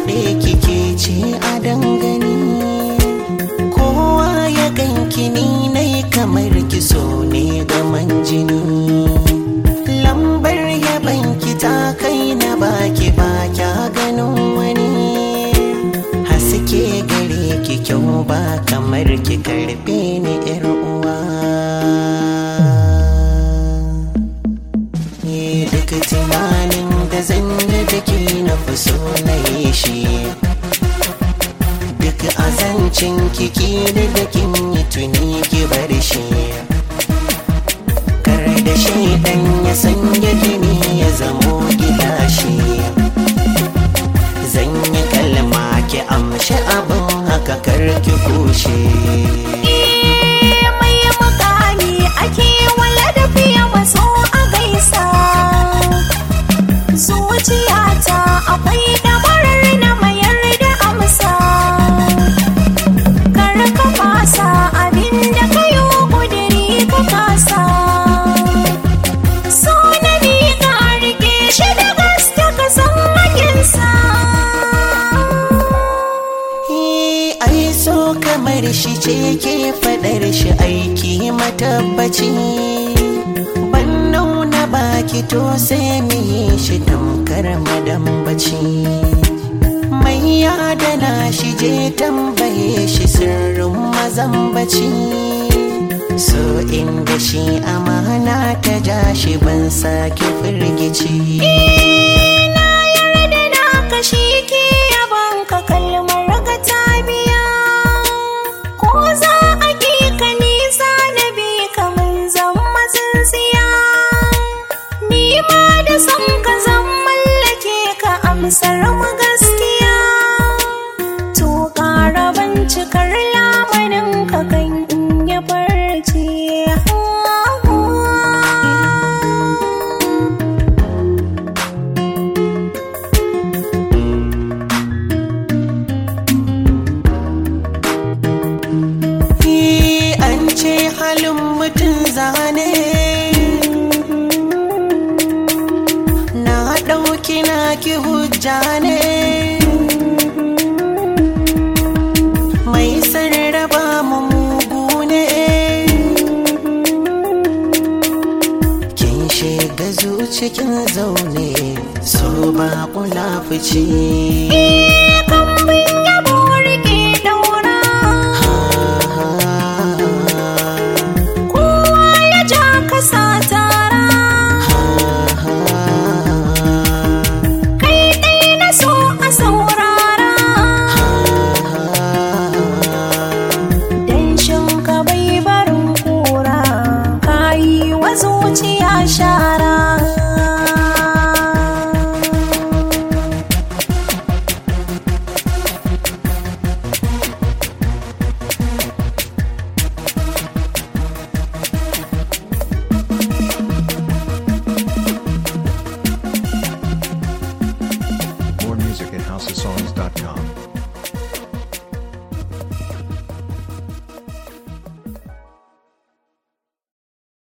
faɗe kike ce a dangane kowa ya ganki ni nai kamar ki so ne gaman jini lambar yabanki ta kai na baki ba kya ganin wani haske gare ki kyau ba kamar ki karbe ni yar uwa Ni duk tunanin da zan yi da ke na fi so na yi shi duk azancin kiki da da kin yi tuni ki bar shi kar da shi dan ya sanya gini ya zamo gilashi zan yi kalma ki amshi abin haka kar ki kushe Eh, mai mukami ake wala da fiye maso a gaisa zuciyata akwai damarar na mayar da amsa kar ka fasa abin da ka yi ƙudiri ka kasa so na ni ka rike shi da gaske ka san hakinsa Eh, ai so kamar shi ce ke fadar shi aiki matabbaci ban nuna baki to sai mu yi shi tamkar madambaci mai yadana shi je tambaye shi sirrin mazambaci so inda shi amana ta ja shi ban sake firgici na yarda na kashi ke yaban ka kalmar ga ta biya ko za a ki ka nisa na bi kamar zama tsintsiya ni ma da san ka zan mallake ka amsar mu gaskiya to ƙara bincikar lamarin ka kan in ya farce Eh, an ce halin mutum zane na ɗauki na ki hujja ne mai sarraba mu mugu ne kin shiga zucikin zaune so ba kula fice